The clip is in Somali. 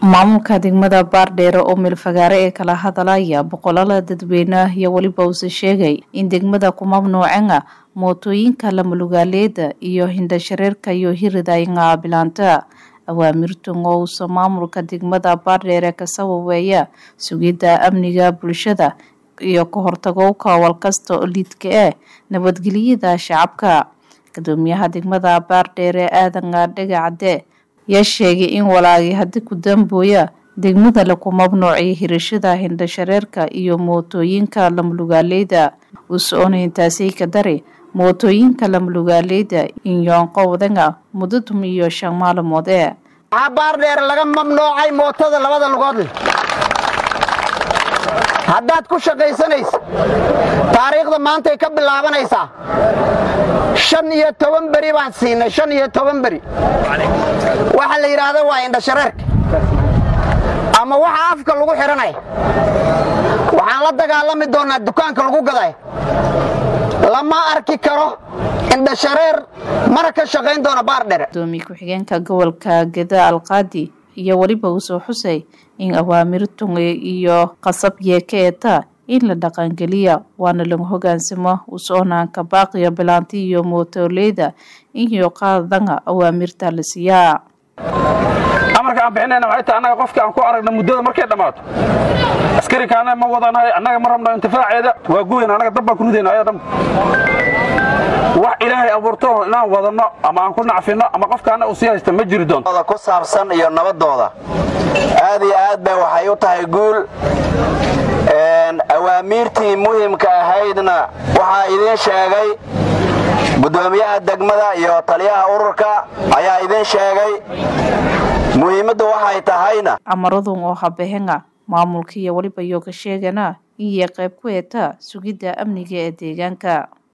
maamulka degmada baardheere oo meelfagaare ee kala hadalaya boqolala dadweyne iyo weliba uuse sheegay in degmada ku mamnuucena mootooyinka lamalugaaleeda iyo hindhashareerka iyo hiridayna bilaanta awaamirtan oo uusa maamulka degmada baardheere ka sababeeya sugidda amniga bulshada iyo ka hortagowka walkasta oo liidka ah nabadgelyada shacabka gudoomiyaha degmada baardheere aadan dhega cadde yaa sheegay in walaagii haddi ku dambooya degmada laku mamnuucay hirashada hindhashareerka iyo mootooyinka lamalugaaleeda usoona intaasay ka dari mootooyinka lamalugaaleeda inyoonqowdana muddo tum iyo shan maalmood ee waxaa baardheer laga mamnuucay mootada labada lugood leh haddaad ku shaqaysanaysa taariikhda maantay ka bilaabanaysaa shan iyo toban beri baan siinay shan iyo toban beri waxa la yidhaahda waa indhashareerka ama waxa afka lagu xidhanaya waxaan la dagaalami doonnaa dukaanka lagu gaday lama arki karo indhashareer mana ka shaqayn doona baardhere gudoomiye ku-xigeenka gobolka geda alqaadi iyo weliba uusoo xusay in awaamirtun iyo qasab yeeka eeta in la dhaqangeliya waana lagu hogaansamo usoonaanka baaqiya bilaanti iyo mootoleyda iyo qaadana awaamirta la siiyaa amarka aan bixinayna waxay tahay annaga qofka aan ku aragna muddada markay dhammaato askarikaana ma wadanahay annaga ma rabno intifaaceeda waa guweyn annaga dab baan ku ridayna ayaa dhan wax ilaahay abuurto inaan wadanno ama aan ku nacfinno ama qofkaana uu sii haysta ma jiri doonto ku saabsan iyo nabadooda aad iyo aad bay waxay u tahay guul awaamiirtii muhimka ahaydna waxaa idiin sheegay gudoomiyaha degmada iyo taliyaha ururka ayaa idiin sheegay muhiimaddu waxay tahayna camaradun oo habehena maamulka iyo weliba iyo ka sheegana iyo qayb ku eeta sugidda amniga ee deegaanka